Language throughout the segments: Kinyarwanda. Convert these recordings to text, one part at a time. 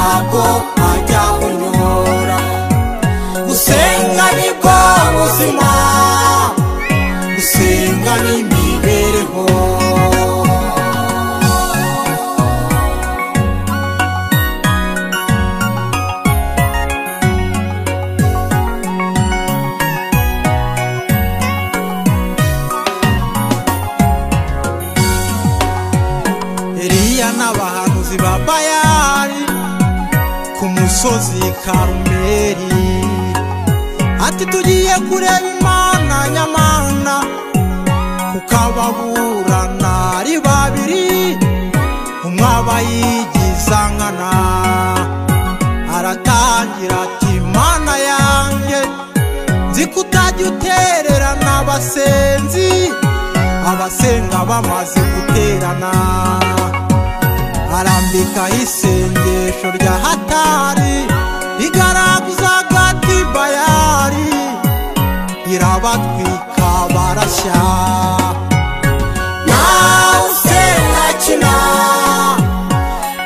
ajya kunyora gusenga ni bwo buzima gusenga ni imibereho Eliya n'abahanuzi ba Bayali ku musozi Karumeli ati tugiye kureba Imana nyamana kuko ababurana ari babiri umwe aba yigiza nkana aratangira ati Mana yanjye nzi ko utajya utererana abasenzi abasenga bamaze guterana arambika isengesho rya hatari rigaraguza agati bayari irabatwika barashya nawe usenga kina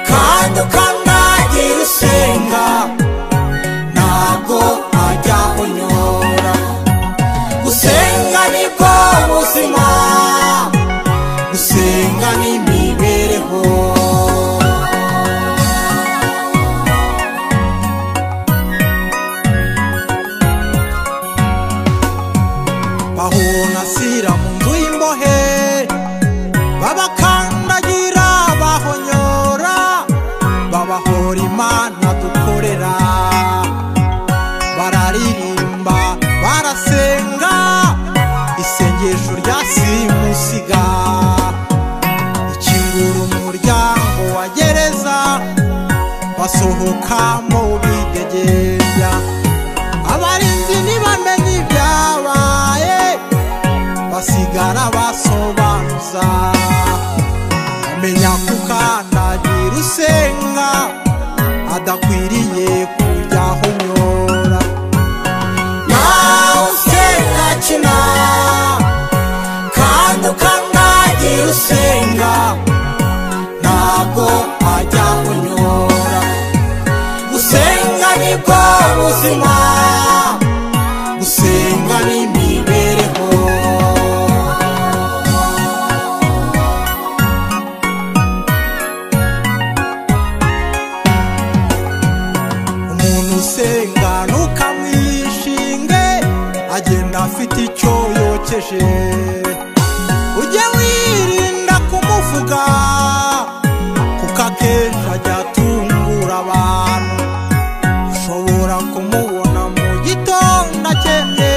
kandi ukanagira usenga ntabwo ajya kunyora gusenga ni bwo buzima gusenga ni imibereho bahona sira mu nzu y'imbohe babakandagira bahonyora babahora imana dukorera bararirimba barasenga isengesho rya simusiga ikingura umuryango wa gereza basohokamo bidegembya abarinzi ntibamenye ibyabaye basigara basobanuza amenya kukandagira usenga adakwiriye kujyaho nyora nawe usenga kina kandi ukandagira usenga ntabwo ajya kunyora gusenga ni bwo buzima gusenga ni imibereho umuntu usenga ntukamwishinge agenda afite icyo yokeje ujye wirinda kumuvuga kuko akenshi ajya atungura abantu ushobora kumubona mu gitondo akennye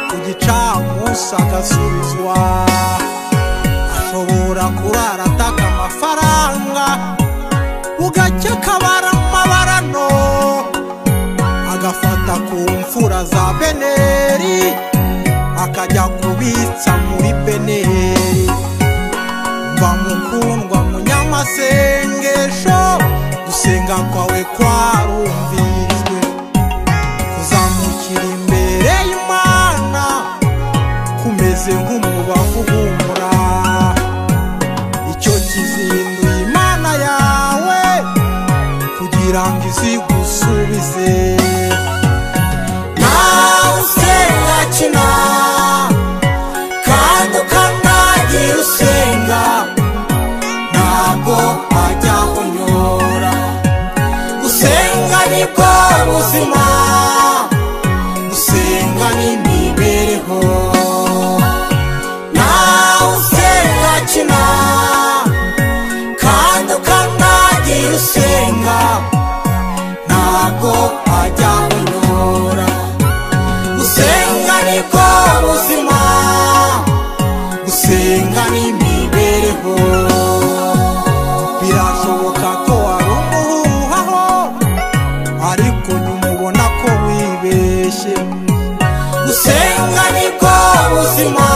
ku gicamunsi agasubizwa ashobora kurara ataka amafaranga bugacya akabara amabarano agafata ku mfura za beneri akajya kubitsa muri beneri mba mukundwa munyamasengesho gusenga kwawe kwarumviswe kuzamukira imbere y'imana kumeze nk'umubavu humura icyo kizinduye imana yawe kugira ngo izigusubize nawe usenga kina kandi ukandagira usenga ntabwo ajya kunyora gusenga ni bwo buzima gusenga ni imibereho nawe usenga kina kandi ukandagira usenga ntabwo ajya kunyora gusenga ni bwo buzima gusenga ni imibereho birashoboka ko wari umuhuhaho ariko nyuma ubona ko wibeshye gusenga ni bwo buzima